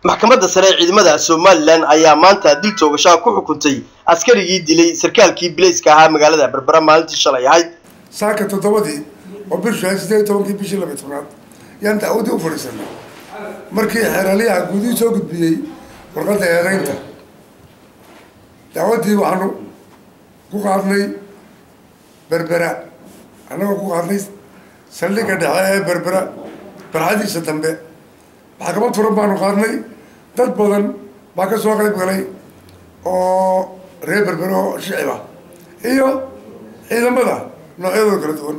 maxkamadda sare ee ciidamada somalilan ayaa maanta dil toogashaa ku xukuntay askarigii dilay sarkaalkii bilayska ahaa magaalada berbera maalintii shalay ahayd saaka toddobadii oo bishu ahayd sideed tobankii bishii laba tobnaad yaan dacwadii u fadhiisanay markii xeeraliyaha guudihii soo gudbiyey warqadda eedeynta dacwaddii waxaanu ku qaadnay berbera annagoo ku qaadnay saldhigga dhexe ee berbera barxadiisa dambe maxkamad furan baanu qaadnay dad badan baa ka soo qayb galay oo reer berbera oo shicib ah iyo ciidamada noocyadooda kala duwan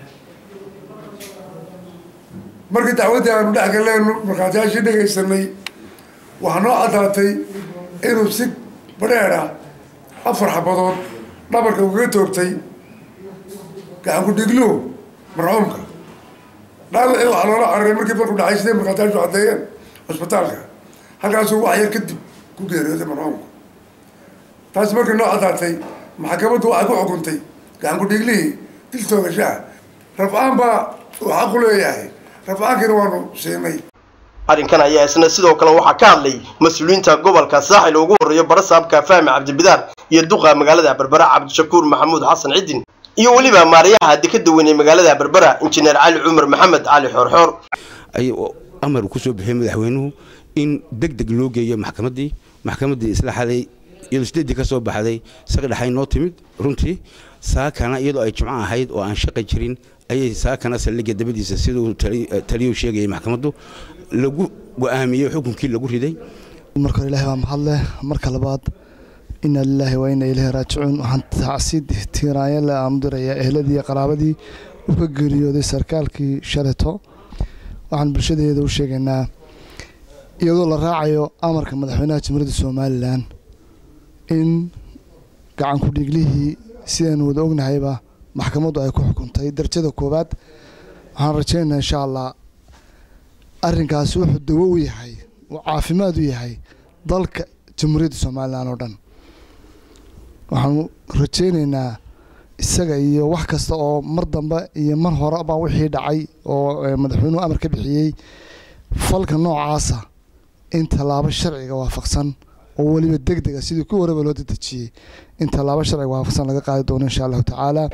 markii dacwaddii aanu dhex galleenu markhaatiyaashii dhegaysanay waxaa noo caddaatay inuu si badheedh ah afar xabadood dhabarka ugaga toogtay gacan ku-dhigluhu marxuumka dhaawacii waxaa loola cararay markii markuu dhacay sidee markhaatiyaashu caddeeyeen cusbitaalka halkaasuu wax yar kadib ku geeriyooday marxuumka taasi markii noo caddaatay maxkamaddu waxay ku xukuntay gacan ku-dhiiglihii dil toogashaha rafcaan baa uu xaqu leeyahay rafcaankiina waanu siinay arrinkan ayaa isna sidoo kale waxaa ka hadlay mas-uuliyiinta gobolka saaxil ugu horreeyo barasaabka fahmi cabdibidaar iyo duqa magaalada berbera cabdishakuur maxamuud xasan cidin iyo weliba maarayaha dekeda weyn ee magaalada berbera injineer cali cumar maxamed cali xoorxoor ay amar ku soo bixiyey madaxweynuhu in deg deg loo geeyo maxkamaddii maxkamaddii isla xaday iyadoo sideeddii ka soo baxday saqi dhexay noo timid runtii saakana iyadoo ay jimco ahayd oo aan shaqi jirin ayay saakana saldhigga dabadiisa siduu taliyuu sheegayay maxkamaddu lagu go'aamiyey xukunkii lagu riday marka hore ilahi baa mahadleh marka labaad ina lilaahi wa ina ilaahi raajicuun waxaan tacsiid tiiraanyale aanu dirayaa ehladii iyo qaraabadii uu ka geeriyooday sarkaalkii shaleto waxaan bulshadeeda u sheegaynaa iyadoo la raacayo amarka madaxweynaha jamhuuriyadda somalilan in gacan ku-dhiiglihii sidaynu wada ognahayba maxkamaddu ay ku xukuntay darajada koowaad waxaan rajaynaynaa insha allah arrinkaasi wuxuu dawo u yahay uu caafimaad u yahay dalka jamhuuriyadda somalilan oo dhan waxaanu rajaynaynaa isaga iyo wax kasta oo mar dambe iyo mar horeba wixii dhacay oo madaxweynuhu amar ka bixiyey falka noocaasa in tallaabo sharciga waafaqsan oo weliba deg dega sidii ku horeba loo dadejiyey in tallaabo sharciga waafaqsan laga qaadi doono insha allahu tacaala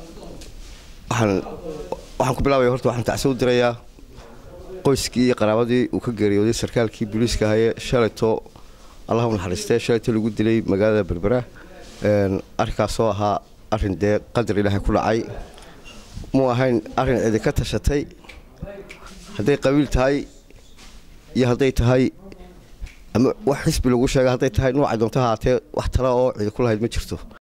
waxaan ku bilaabaya horta waxaan tacsi u dirayaa qoyskii iyo qaraabadii uu ka geeriyooday sarkaalkii booliiska ahaye shalayto allah u naxariistee shalayto lagu dilay magaalada berbera arrinkaasoo ahaa arrin dee qadar ilaahay ku dhacay muu ahayn arrin idinka tashatay hadday qabiil tahay iyo hadday tahay ama wax xisbi lagu sheega hadday tahay nuucay doonto haatee wax tala oo cidi ku lahayd ma jirto